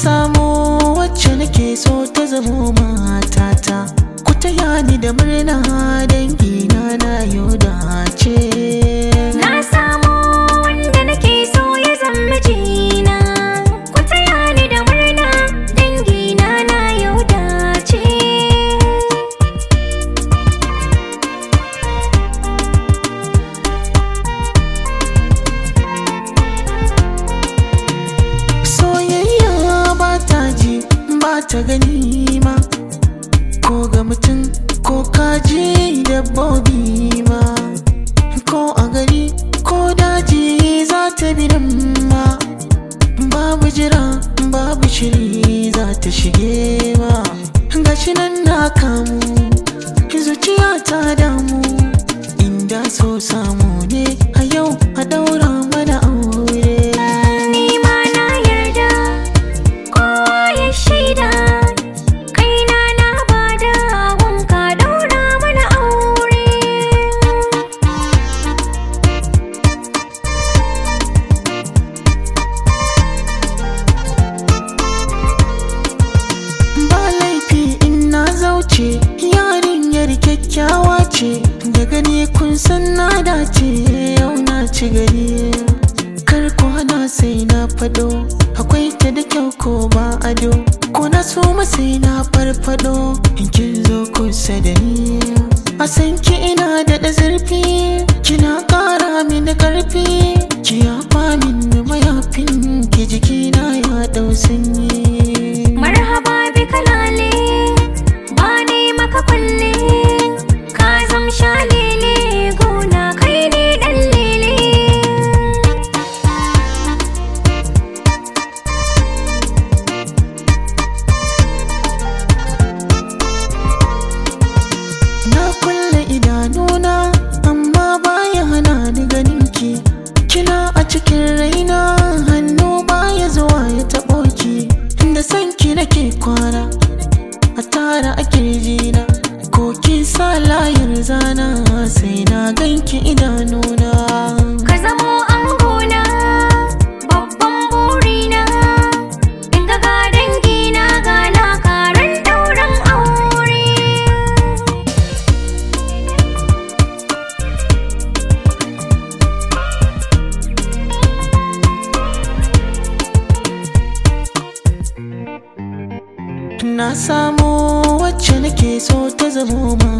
samu wacce nake so ta zamo matata ku taya ni da murna dangina na yau dace Na samu wanda nake so ya zama mijina Ku taya ni da murna dangina na yau dace soyayya ba ta ji ba ta gani ma ko ga mutum ko kaji dabbobi ma ko a gari ko daji za ta bi nan ma babu jira babu shiri za ta shige ma gashi nan na kamu zuciya ta damu inda so samu ne a yau a daura mana aure Ni ma na yarda kowa ya shaida Kaina na bada wanka daura mana aure ba laifi in na zauce yarinyar kyakkyawa ce da gani kun san na dace yau na ci gari kar ku hana sai na fado akwai ta da kyau ko ba ado ko na so sai na farfado in kin zo kusa da ni a san ki ina da da zurfi kina kara mini karfi ki yafa min mayafin ki jikina ya dau sanyi Marhaba bi kalale ba ne maka kulle ka zam shalele gona kai ne dan lele Na kulle idanuna amma baya hana ni ganinki Kina a cikin raina hannu baya zuwa ya taɓo ki Da sanki nake kwana a tara a kirjina Ko kin sa layar zana sai na ganki idanuna ka zamo angona babban burina in ga ga dangina ga na karan dauran aure Na samu wacce nake so ta zamo